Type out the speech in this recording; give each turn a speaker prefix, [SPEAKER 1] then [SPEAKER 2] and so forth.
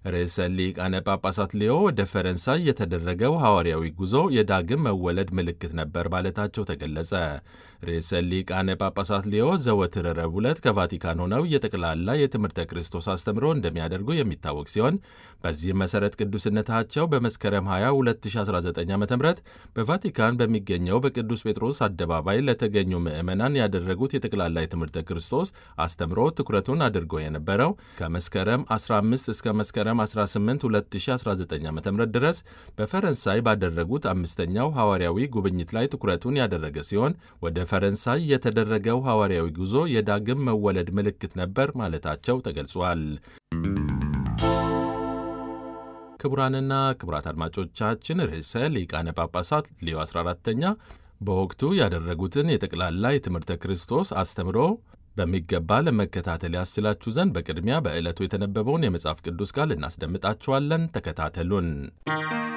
[SPEAKER 1] ርዕሰ ሊቃነ ጳጳሳት ሌዮ ወደ ፈረንሳይ የተደረገው ሐዋርያዊ ጉዞ የዳግም መወለድ ምልክት ነበር ማለታቸው ተገለጸ። ርዕሰ ሊቃነ ጳጳሳት ሌዮ ዘወትር ረቡዕ ዕለት ከቫቲካን ሆነው የጠቅላላ የትምህርተ ክርስቶስ አስተምሮ እንደሚያደርጉ የሚታወቅ ሲሆን በዚህም መሠረት ቅዱስነታቸው በመስከረም 20 2019 ዓ ም በቫቲካን በሚገኘው በቅዱስ ጴጥሮስ አደባባይ ለተገኙ ምዕመናን ያደረጉት የጠቅላላ የትምህርተ ክርስቶስ አስተምሮ ትኩረቱን አድርጎ የነበረው ከመስከረም 15 እስከ መስከረም 18 2019 ዓ ም ድረስ በፈረንሳይ ባደረጉት አምስተኛው ሐዋርያዊ ጉብኝት ላይ ትኩረቱን ያደረገ ሲሆን ወደ ፈረንሳይ የተደረገው ሐዋርያዊ ጉዞ የዳግም መወለድ ምልክት ነበር ማለታቸው ተገልጿል። ክቡራንና ክቡራት አድማጮቻችን ርዕሰ ሊቃነ ጳጳሳት ሌዮ 14ተኛ በወቅቱ ያደረጉትን የጠቅላላ የትምህርተ ክርስቶስ አስተምሮ በሚገባ ለመከታተል ያስችላችሁ ዘንድ በቅድሚያ በዕለቱ የተነበበውን የመጽሐፍ ቅዱስ ቃል እናስደምጣችኋለን። ተከታተሉን።